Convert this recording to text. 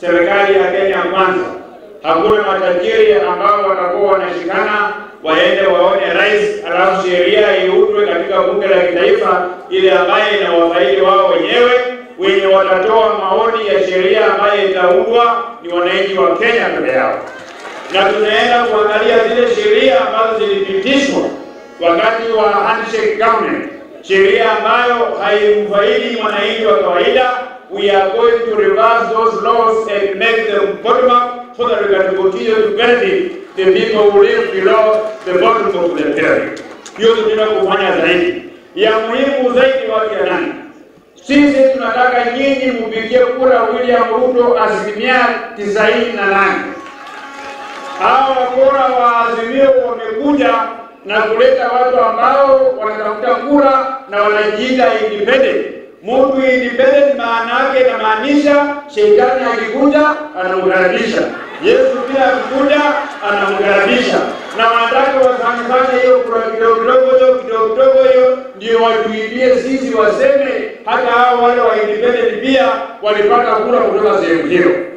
serikali ya Kenya Kwanza. Hakuna matajiri ambao watakuwa wanashikana waende waone rais, alafu sheria iundwe katika bunge la kitaifa ile ambaye inawafaidi wao wenyewe. Wenye watatoa maoni ya sheria ambayo itaundwa ni wananchi wa Kenya peke yao, na tunaenda kuangalia zile sheria ambazo zilipitishwa wakati wa handshake government, sheria ambayo haimfaidi mwananchi wa kawaida. We are going to reverse those laws and make them bottom up so that we can continue to benefit the people who live below the bottom of the pyramid. Hiyo tunataka kufanya zaidi. Ya muhimu zaidi, watu ya nani, sisi tunataka nyinyi mpigie kura William Ruto asilimia tisaini na nane. Hawa wakora wa Azimio wamekuja na kuleta watu ambao wanatafuta kura na wanajiita independent. Mtu independent maana yake inamaanisha shetani akikuja anamkaribisha, Yesu pia akikuja anamkaribisha, na wanataka wafanyifanye hiyo kura kidogo kidogo hiyo kidogo kidogo hiyo, ndio watuibie sisi, waseme hata hao wale wa independent pia walipata kura kutoka sehemu hiyo.